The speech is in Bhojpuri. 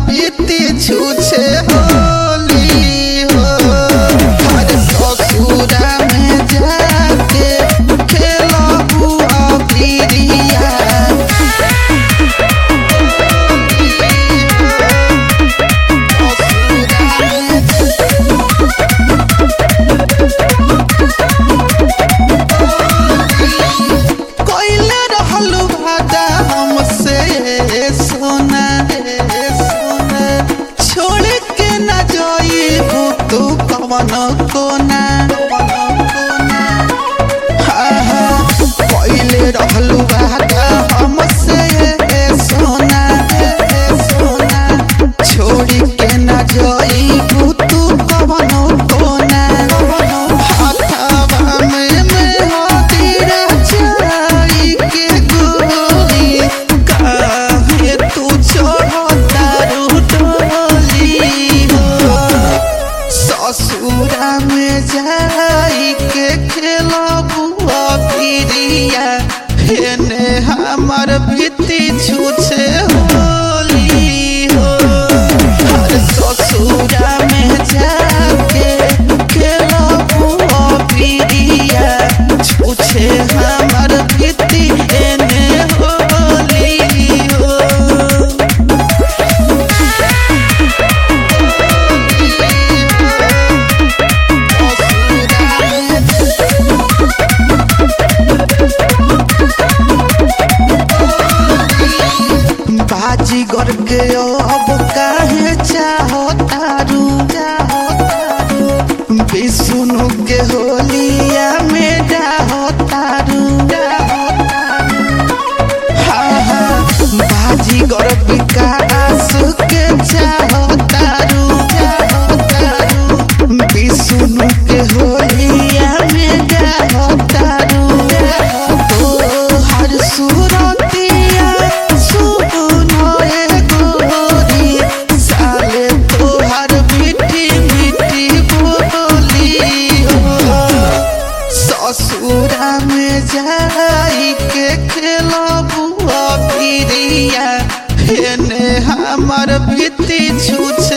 बीती छूछे होली हो हर ससुरा में जाके खेलबू अबिरिया कोइले रहलू भादा हमसे सोना रे सोना छोड़ के न जाइबू तू कवन कोना कवन कोना आहा, कोइले रहलू भादा हमसे सोना रे सोना छोड़ के न जाइबू तू कवन कोना हाथवा में मेहदीरा चाई के गोली काहे तू चढ़तारू डोली हो ससुरा में जाई के खेलबू अबिरिया हेने हमर भीती छूछे होली हो हर ससुरा में जाके खेलबू अबिरिया छूछे हमर भीती एने होली हो बाजी गर के अब काहे चाहतारू चाहतारू विष्णु के होलिया में डाहतारू डाहतारू हाँ हाँ बाजी गर विकास के चाहतारू चाहतारू विष्णु के होलिया में डाहतारू तोहर सुरतिया सुनोए गोरी साले तोहर मीठी मीठी बोली हो ससुरा में जाई के खेलबू अबिरिया हेने हमर भीती छूछ